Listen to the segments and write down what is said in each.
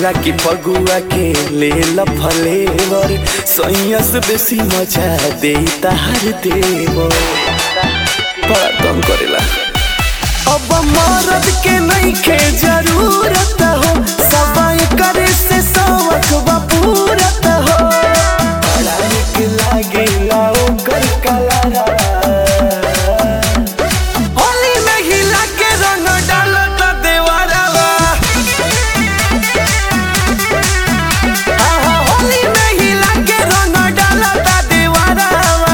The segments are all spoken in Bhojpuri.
कहेला कि फगुआ के ले फलेवर सैया से बेसी मजा दे तार देवर बड़ा तंग करेला अब मरद के नहीं के जरूरत हो सबाई करे से सवक बपूरत हो बड़ा निक लागेला ओकर कलरा होली में हिला के रंग डालत देवरवा आहा, होली में हिला के रंग डालत देवरवा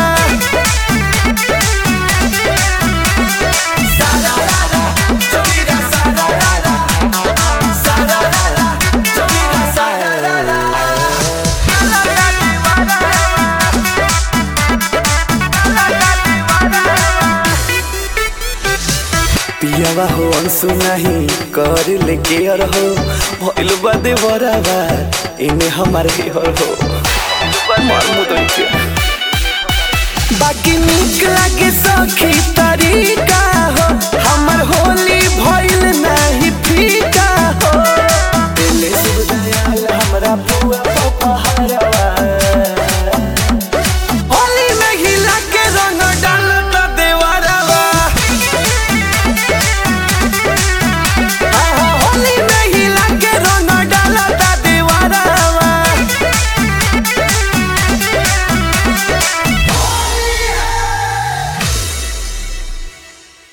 पियावा हो अंसु नहीं कर ले केयर हो भइल बादे बराबा इने हमारे हर हो मार मुदई के बाकी निक लागे सखी तरीका हो हमर होली भइल नहीं फीका हो दिल सुख दयाल हमरा पुआ